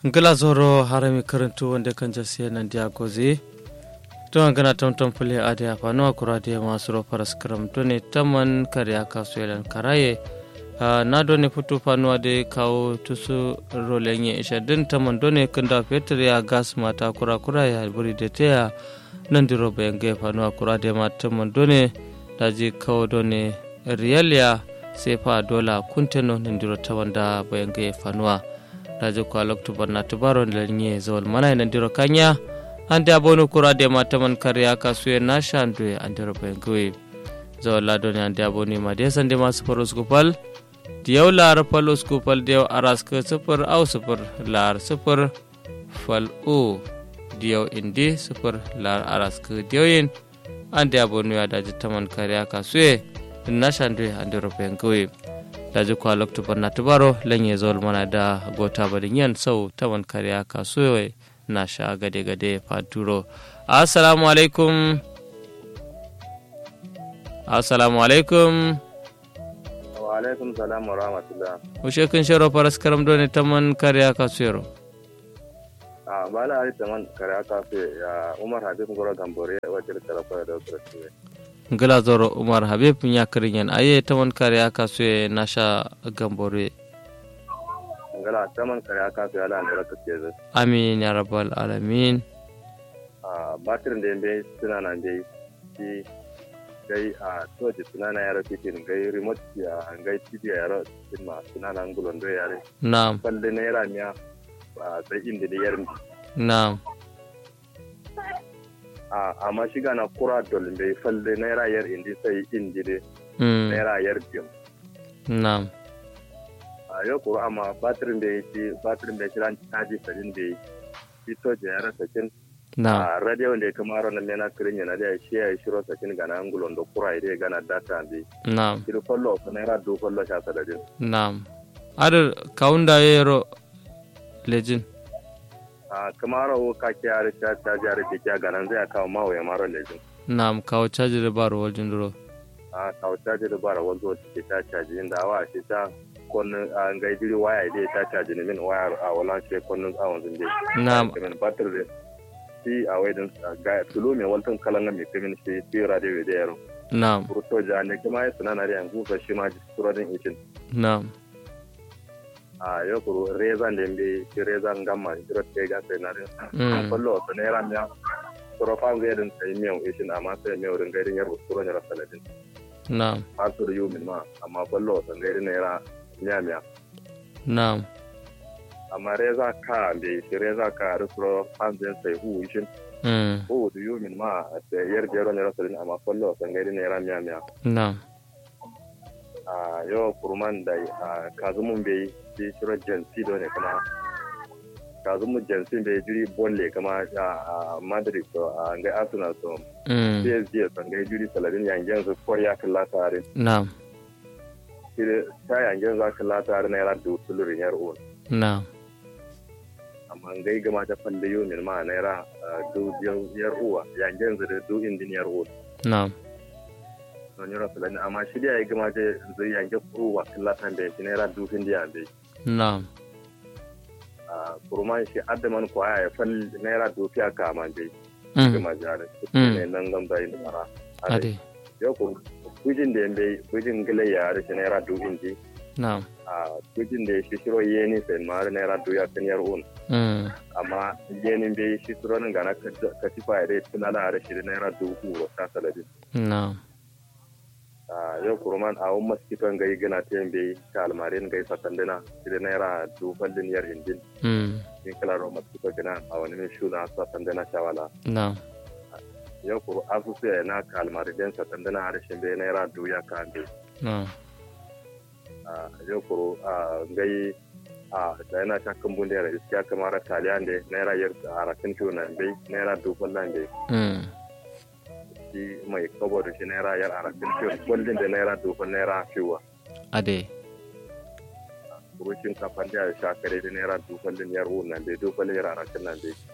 ngila zoro harami karantu wanda kan jasiya nan dia gozi to an gana tamtam fule ade apa no akura dia masuro paras karam to ne taman karya kasuelan karaye na do ne futu fanu ade kawo tusu rolenye isha din taman do ne kanda fetur ya gas mata kura kura ya buri de teya nan diro bayan ga fanu akura dia ma taman do ne daji kawo do ne riyalia sefa dola kunteno nan diro tawanda bayan ga fanuwa rajo ko aloktu barna tubaro lenye zawal mana ina ndiro kanya ande abonu kura de mataman karya kasuye na shandwe andiro bengwe zawal lado ne ande abonu ma de sande ma sufar uskupal diyaw lar fal uskupal diyaw aras ke sufur au sufur lar sufur fal u diyaw indi sufur lar aras ke diyaw ande abonu ya daji taman karya kasuye na shandwe andiro bengwe daji kwa loktu barna tubaro lenye zol mana da gota badin yan sau tawan kariya kasuwa na sha gade gade faturo assalamu alaikum assalamu alaikum wa alaikum salam wa rahmatullah ushe kun sharo faras karam doni taman kariya kasuwa a bala ari taman kariya kasuwa ya umar habib goro gambore wajen tarafa da wasu ngila zoro umar habib ñakirin yen aye taman kare aka suye nasha gambore ngala taman kare aka suye ala ndara ka keze amin ya rabbal alamin a batir da be suna nan dai shi gai a toji suna na yaro titin gai remote ya gai tv ya yaro tin ma suna nan gulon do yare na'am balle na yara miya a sai inda da yarin na'am amma shiga na kura dolin bai falle naira yar indi sai indi de mm naira yar biyu na'am a yau kura amma batirin da yake batirin da kiran caji sadin da shi to je yara sakin na'am a radio da kuma ron nan na kirin yana da shi ya shiro sakin ga nan gulon da kura ide gana data bi na'am kiro kollo ko naira do kollo sha sadin na'am adar kaunda yero lejin a kamar o ka ke yare ta ta jare ke kya ganan zai kawo mawo ya maro lejin na'am kawo caji da baro waljin duro a kawo ta je da bara wanzo ke ta caji inda awa shi ta kon an ga jiri waya ide ta caji ne min waya a wala ce kon awon zin je na'am min batir de shi a wai din ga tulu me waltan kalanga me kemin shi ti radio de yaro na'am burto ja ne kuma ya sunana da yanzu fa shi ma ji suradin ikin na'am a yo kuru reza ndembe shi reza ngamma jiro te ga sai na rin Mm. kollo to ne ran ya suro fa ga din sai mew ishin amma sai mew rin gairin yaro suro ne rasaladin na'am har sur yu min ma amma kollo to gairin ne ra miya miya na'am amma reza ka be shi reza ka rusuro hanzin sai hu ishin mm hu du yu min ma da yar jero ne rasaladin amma kollo to gairin ne ra miya miya na'am a yo kurman da a kazumun bai shi shiro jansi do ne kuma kazumun jansi bai jiri bolle kama a madrid to a ngai arsenal to mm psg to ngai jiri saladin yangen su koriya kalla tare na'am shi ta yangen za kalla tare na yara da tulurin yar on na'am amma ngai gama ta falle yo min ma na yara du yar uwa yangen zu da du indin yar on na'am don yara saladin amma shi da ya gama ta zai yangen uwa kalla tan bai shi na yara du indiya bai na'am a kurman shi adaman kwaya ya fal naira dofiya ka man dai mm kuma jare Mm. ne nan gam da yin mara ade yo ko kujin da yambe kujin gile ya da shi naira do inji na'am a kujin da shi shiro yeni sai mara naira do ya kan yar un mm amma yeni be shi shiro nan gana ka tifa ya dai tunala da shi naira do ku ta saladin na'am a yo kurman a wani maskitan gai gana ta yambe ta almarin gai satandina shi da naira do fallin yar indin mm in kala ro maskito gana a wani min shuna satandina shawala na'am yau kuru asusu ya na kalmar den satan dana harshen bai naira duya ka be na'am yau kuru a gai a da yana shakkan bunde da iskiya kamar taliyan da naira yar a rakin na bai naira dubban nan bai mm shi mai kabo da shi naira yar a rakin ciwo kullum da naira dubban naira fiwa ade kurushin kafan da ya sha kare da naira dubban yar uwan nan bai dubban yar a rakin nan bai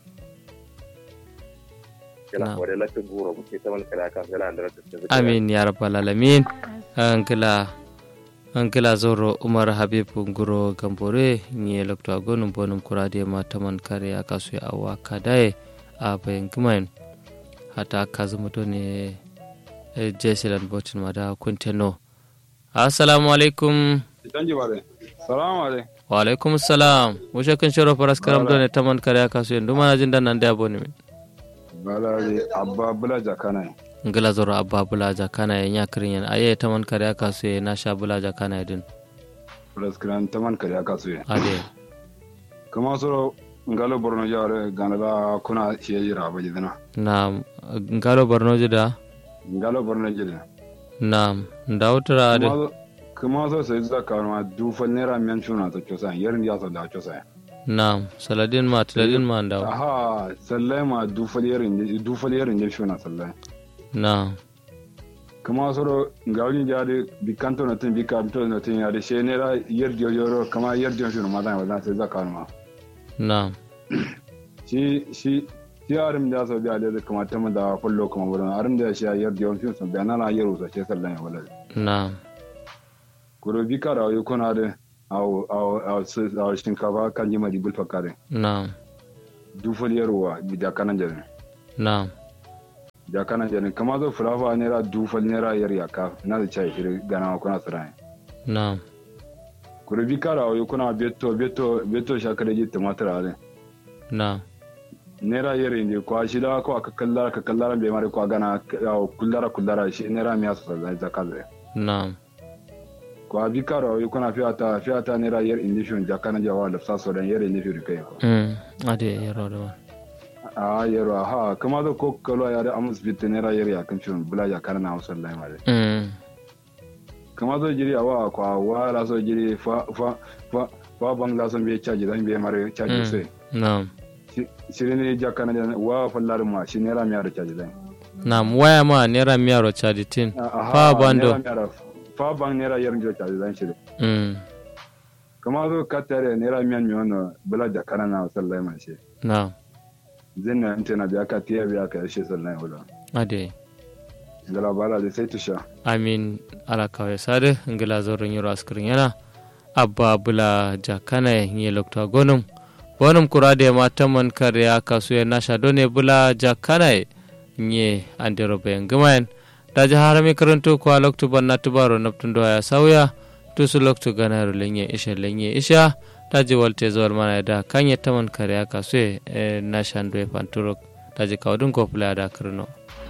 kila Na'am. kware latin goro muke ta wani kala kan kala da rakin amin ya rabbal alamin an kila ankila zoro umar habib nguro gambore nye lokto agonum bonum kurade ma taman kare akasu ya awa kadaye a bayan gimain hata kazumuto ne jesilan botin mada kunteno assalamu alaikum salamu alaikum wa alaikum salam mushe kan shiro faras karam do ne taman kare akasu ya nduma na jin dan nan da boni min balari abba bula jakana ngila zoro abba bula jakana ya nya kirin yan aye taman kare akasu ya na sha bula jakana din praskran taman kare aka suye ade kuma soro ngalo borno jare ganala kuna shiye jira ba jidana na ngalo barnoji da ngalo borno jide na ndawtara ade kuma kuma so sai zaka ma dufal naira miyan chuna ta chosa yarin ya sa da chosa na saladin ma tiladin ma ndaw aha sallai ma dufal yarin dufal yarin ya chuna sallai na kuma soro ngawni jade bikanto na tin bikanto na tin ya de she naira yar dio yoro kama yar dio chuna ma da wala sai zaka ma na shi shi shi arim da so biya da kuma ta da kullo kuma wurin arim da shi yar dio chuna da na na yaro sa ce sallai wala na kuro bi kara yi kuna da awo awo awo su- awo shinkafa kan yi mari bulfa kare na dufal yarwa bi da kanan jarin na da kanan jarin kama zo fulafa naira dufal naira yar yaka na da chai shiri gana kuna tsirai na kuro bi kara yi kuna beto beto beto shakare ji tumatir ale na naira yar inde kwa shi da ko aka kallara ka kallara bai mari kwa gana awo kullara kullara shi naira miya su zai zaka zai na kwa bi kara yi kuna fiyata fiyata naira yar inde shi da kanan jawa da sa so dan yar inde shi kai ko mm ade yaro da a yaro ha kama da ko kalo ya da amus bitte ne rayar ya kan ciwon bula ya kana na hausar lai mare mm kama zo jiri awa kwa wa la so jiri fa fa fa fa bang la so be chaji dan be mare chaji Mm. sai na shiri ne ja kana da wa fallar ma shi ne ramiya da chaji dan na waya ma naira miyaro chaditin fa bando fa bang ne rayar jo chaji dan shiri mm kama zo katare ne ramiyan mi wono bula ja kana na hausar lai ma shi na zinna intena biya ka tiya biya ka shi sallai wala ade ngala bala da sai tusha amin ala kawai sade ngila zorin yoro askirin yana abba bula jakana ye lokta gonum bonum kurade ma taman karya kasu ya nasha done bula jakana nye andero be ngamayan daji harami karanto ko loktu banna tubaro naptundo ya sauya tusu loktu ganaro lenye isha lenye isha daji walte zawar mana da kanye taman karya kasu e nasha ndo e panturok daji kawdun ko pula da karno